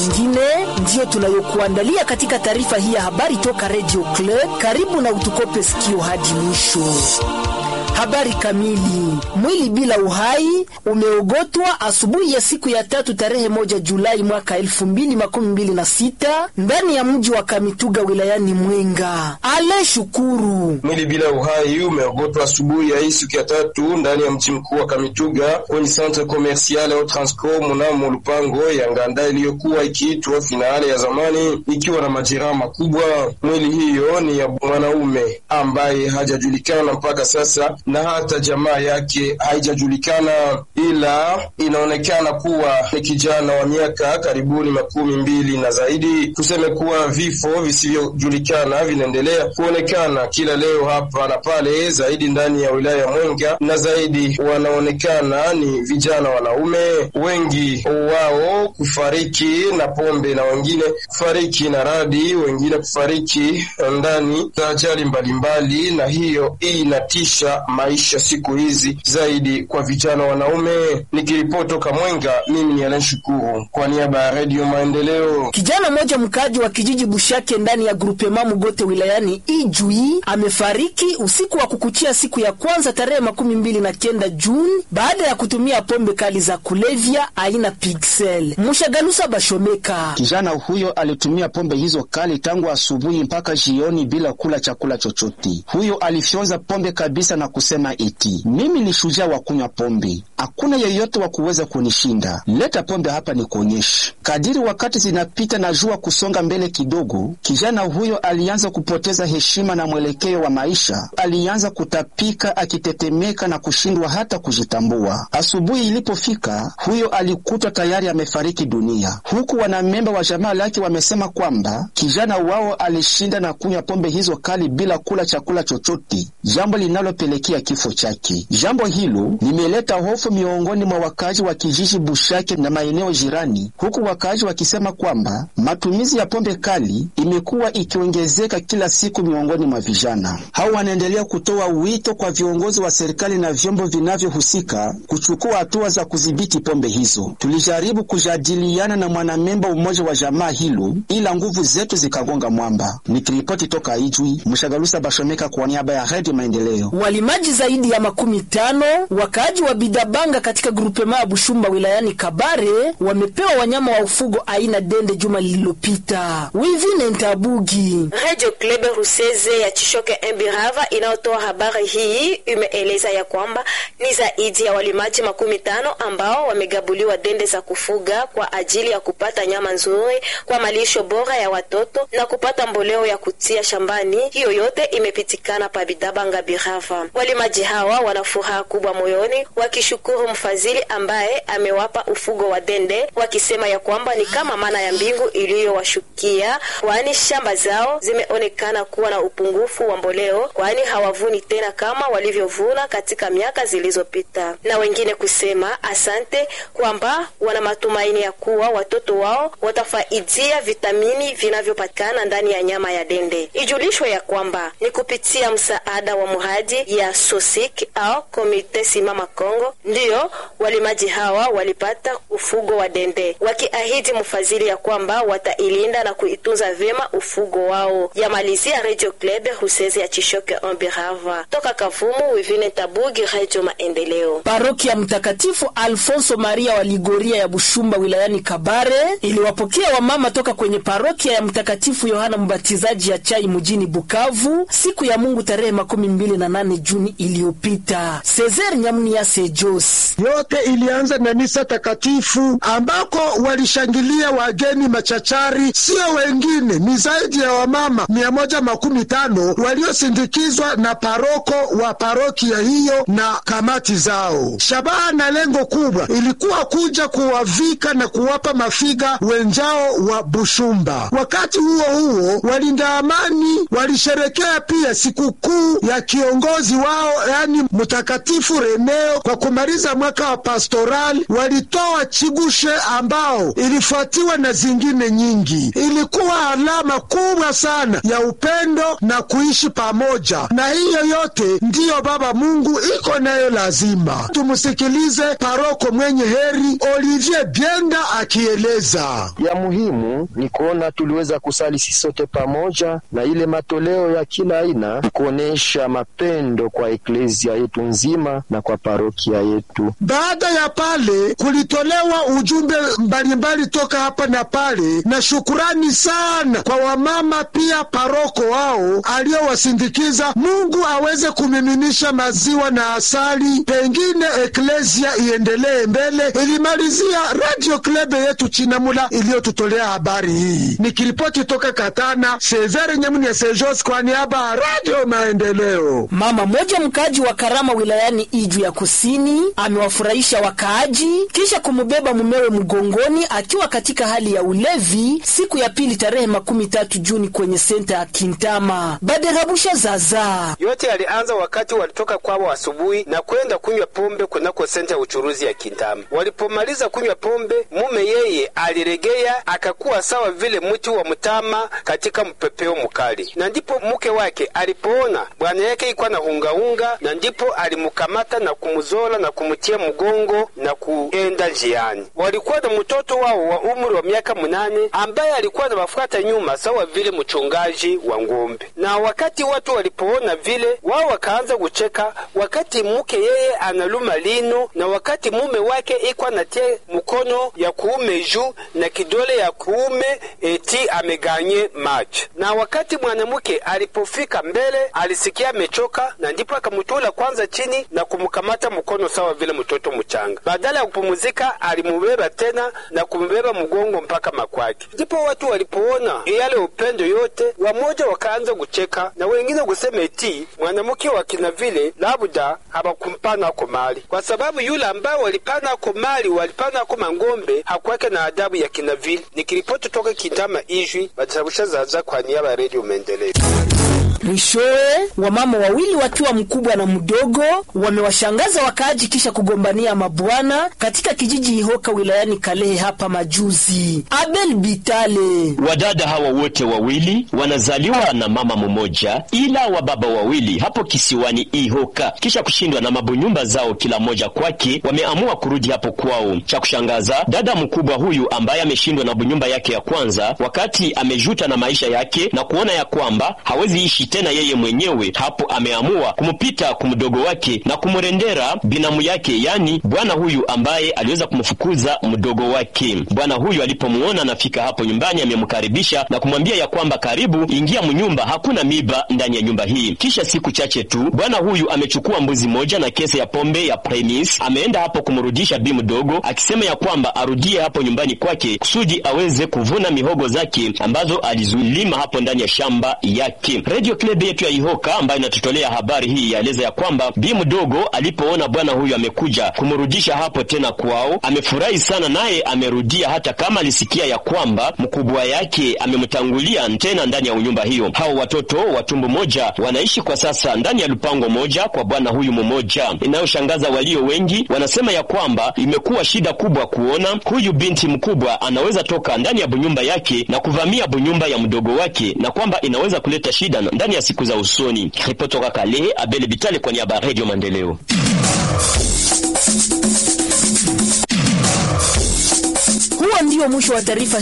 Ingine ndiyo tunayokuandalia katika taarifa hii ya habari toka Radio Club. Karibu na utukope sikio hadi mwisho. Habari kamili. Mwili bila uhai umeogotwa asubuhi ya siku ya tatu tarehe moja Julai mwaka elfu mbili makumi mbili na sita ndani ya mji wa Kamituga wilayani Mwenga. Ale Shukuru. Mwili bila uhai umeogotwa asubuhi ya hii siku ya tatu ndani ya mji mkuu wa Kamituga kwenye centre commercial au Transco mnamo lupango ya Nganda iliyokuwa ikiitwa finale ya zamani ikiwa na majeraha makubwa. Mwili hiyo ni ya mwanaume ambaye hajajulikana mpaka sasa na hata jamaa yake haijajulikana, ila inaonekana kuwa ni kijana wa miaka karibuni makumi mbili na zaidi. Tuseme kuwa vifo visivyojulikana vinaendelea kuonekana kila leo hapa na pale, zaidi ndani ya wilaya ya Mwenga, na zaidi wanaonekana ni vijana wanaume, wengi wao kufariki na pombe na wengine kufariki na radi, wengine kufariki ndani za ajali mbalimbali, na hiyo hii inatisha maisha siku hizi zaidi kwa vijana wanaume. Nikiripoti toka Mwenga, mimi ni Alan Shukuru kwa niaba ya Redio Maendeleo. Kijana mmoja mkaji wa kijiji Bushake ndani ya grupema Mugote wilayani Ijui amefariki usiku wa kukuchia siku ya kwanza tarehe makumi mbili na kenda Juni baada ya kutumia pombe kali za kulevya aina Pixel. Mushagalusa Bashomeka. Kijana huyo alitumia pombe hizo kali tangu asubuhi mpaka jioni bila kula chakula chochote. Huyo alifyonza pombe kabisa na kusema eti mimi ni shujaa wa kunywa pombe, hakuna yeyote wa kuweza kunishinda. Leta pombe hapa nikuonyeshe. Kadiri wakati zinapita na jua kusonga mbele kidogo, kijana huyo alianza kupoteza heshima na mwelekeo wa maisha. Alianza kutapika, akitetemeka na kushindwa hata kujitambua. Asubuhi ilipofika, huyo alikutwa tayari amefariki dunia, huku wanamemba wa jamaa lake wamesema kwamba kijana wao alishinda na kunywa pombe hizo kali bila kula chakula chochote, jambo linalopelekea kifo chake. Jambo hilo limeleta hofu miongoni mwa wakazi wa kijiji Bushake na maeneo jirani, huku wakazi wakisema kwamba matumizi ya pombe kali imekuwa ikiongezeka kila siku miongoni mwa vijana hao. Wanaendelea kutoa wito kwa viongozi wa serikali na vyombo vinavyohusika kuchukua hatua za kudhibiti pombe hizo. Tulijaribu kujadiliana na mwanamemba umoja wa jamaa hilo, ila nguvu zetu zikagonga mwamba. Nikiripoti toka Ijwi, Mshagalusa Bashomeka kwa niaba ya Redio Maendeleo. Walimaji zaidi ya makumi tano wakaaji wa Bidabanga katika grupema ya Bushumba wilayani Kabare wamepewa wanyama wa ufugo aina dende juma lililopita. Wivine Ntabugi. Radio Klebe Ruseze ya Chishoke Embirava inayotoa habari hii imeeleza ya kwamba ni zaidi ya walimaji makumi tano ambao wamegabuliwa dende za kufuga kwa ajili ya kupata nyama nzuri kwa malisho bora ya watoto na kupata mboleo ya kutia shambani. Hiyo yote imepitikana pa Bidabanga Birava. Walimaji hawa wana furaha kubwa moyoni, wakishukuru mfadhili ambaye amewapa ufugo wa dende, wakisema ya kwamba ni kama mana ya mbingu iliyowashukia, kwani shamba zao zimeonekana kuwa na upungufu wa mboleo, kwani hawavuni tena kama walivyovuna katika miaka zilizopita, na wengine kusema asante kwamba wana matumaini ya kuwa watoto wao watafaidia vitamini vinavyopatikana ndani ya nyama ya dende. Ijulishwe ya kwamba ni kupitia msaada wa mradi ya Sosik au Komite Simama Kongo ndiyo walimaji hawa walipata ufugo wa dende, wakiahidi mfadhili ya kwamba watailinda na kuitunza vyema ufugo wao. Yamalizia Radio Club Ruseze ya Chishoke Ambirava toka Kavumu. Wivine Tabugi, Radio Maendeleo. Paroki ya Mtakatifu Alfonso Maria wa Ligoria ya Bushumba wilayani Kabare iliwapokea wamama toka kwenye parokia ya Mtakatifu Yohana Mbatizaji ya Chai mjini Bukavu siku ya Mungu tarehe makumi mbili na nane Juni iliyopita. Cesar Nyamnia Sejos. Yote ilianza na misa takatifu ambako walishangilia wageni machachari, sio wengine ni zaidi ya wamama mia moja makumi tano waliosindikizwa na paroko wa parokia hiyo na kamati zao. Shabaha na lengo kubwa ilikuwa kuja kuwavika na kuwapa mafiga wenjao wa Bushumba. Wakati huo huo, walinda amani walisherekea pia sikukuu ya kiongozi wao wao, yani Mtakatifu Reneo, kwa kumaliza mwaka wa pastoral walitoa chigushe ambao ilifuatiwa na zingine nyingi. Ilikuwa alama kubwa sana ya upendo na kuishi pamoja, na hiyo yote ndiyo Baba Mungu iko nayo lazima. Tumusikilize paroko mwenye heri Olivier Bienda akieleza. Ya muhimu ni kuona tuliweza kusali sisi sote pamoja, na ile matoleo ya kila aina kuonesha mapendo kwa eklezia yetu nzima na kwa parokia yetu. Baada ya pale kulitolewa ujumbe mbalimbali toka hapa na pale, na shukurani sana kwa wamama pia paroko wao aliowasindikiza. Mungu aweze kumiminisha maziwa na asali, pengine eklezia iendelee mbele. Ilimalizia radio klebe yetu Chinamula iliyotutolea habari hii. Nikiripoti toka Katana, Severe Nyamunia Sejos kwa niaba ya Radio Maendeleo. Mama mmoja mkaaji wa Karama wilayani Iju ya Kusini amewafurahisha wakaaji kisha kumubeba mumewe mgongoni akiwa katika hali ya ulevi siku ya pili tarehe makumi tatu Juni kwenye senta ya Kintama. Baderabusha zaza yote yalianza wakati walitoka kwao asubuhi na kwenda kunywa pombe kunako senta ya uchuruzi ya Kintama. Walipomaliza kunywa pombe, mume yeye aliregea akakuwa sawa vile mti wa mtama katika mpepeo mkali, na ndipo mke wake alipoona bwana yake ikuwa na hungaunga, na ndipo alimukamata na kumuzola na kumutia mgongo na kuenda njiani. Walikuwa na mtoto wao wa umri wa miaka munane ambaye alikuwa na wafuata nyuma sawa vile mchungaji wa ng'ombe. Na wakati watu walipoona vile, wao wakaanza kucheka, wakati mke yeye analuma lino na wakati mume wake iko anatia mkono ya kuume juu na kidole ya kuume eti ameganye macho. Na wakati mwanamke alipofika mbele, alisikia amechoka, na ndipo akamutula kwanza chini na kumkamata mkono sawa vile mtoto mchanga. Badala ya kupumuzika, alimubeba tena na kumbeba mgongo mpaka makwake. Ndipo watu walipoona yale upendo yote, wamoja wakaanza kucheka na wengine kusema eti mwanamke wa kina vile labda hawakumpana ako mali, kwa sababu yule ambao walipana ako mali walipana ako mangombe hakwake na adabu ya kina vile. Nikiripoti toka Kitama Ijwi, Batarabusha Zaza kwa niaba ya Redio Maendeleo. Mwishowe, wamama wawili wakiwa mkubwa na mdogo wamewashangaza wakaaji kisha kugombania mabwana katika kijiji Ihoka wilayani Kalehe hapa majuzi. Abel Bitale. Wadada hawa wote wawili wanazaliwa na mama mmoja, ila wa baba wawili hapo kisiwani Ihoka, kisha kushindwa na mabunyumba zao kila mmoja kwake, wameamua kurudi hapo kwao. Cha kushangaza, dada mkubwa huyu ambaye ameshindwa na bunyumba yake ya kwanza, wakati amejuta na maisha yake na kuona ya kwamba hawezi ishi tena yeye mwenyewe, hapo ameamua kumpita kumdogo wake na kumrendera binamu yake, yani bwana huyu ambaye aliweza kumfukuza mdogo wake. Bwana huyu alipomuona anafika hapo nyumbani, amemkaribisha na kumwambia ya kwamba karibu, ingia mnyumba, hakuna miba ndani ya nyumba hii. Kisha siku chache tu bwana huyu amechukua mbuzi moja na kese ya pombe ya premis, ameenda hapo kumrudisha bi mdogo, akisema ya kwamba arudie hapo nyumbani kwake kusudi aweze kuvuna mihogo zake ambazo alizulima hapo ndani ya shamba yake. Radio Club yetu ya Ihoka ambayo inatutolea habari hii yaeleza ya kwamba bi mdogo alipoona bwana huyu amekuja kumrudisha hapo tena kwao, amefurahi sana, naye amerudia, hata kama alisikia ya kwamba mkubwa yake amemtangulia tena ndani ya nyumba hiyo. Hao watoto wa tumbo moja wanaishi kwa sasa ndani ya lupango moja kwa bwana huyu mmoja. Inayoshangaza walio wengi wanasema ya kwamba imekuwa shida kubwa kuona huyu binti mkubwa anaweza toka ndani ya bunyumba yake na kuvamia bunyumba ya mdogo wake, na kwamba inaweza kuleta shida ndani ya siku za usoni. Ripoti toka Kalehe, Abele Bitale kwa niaba ya Radio Maendeleo. Huo ndio mwisho wa taarifa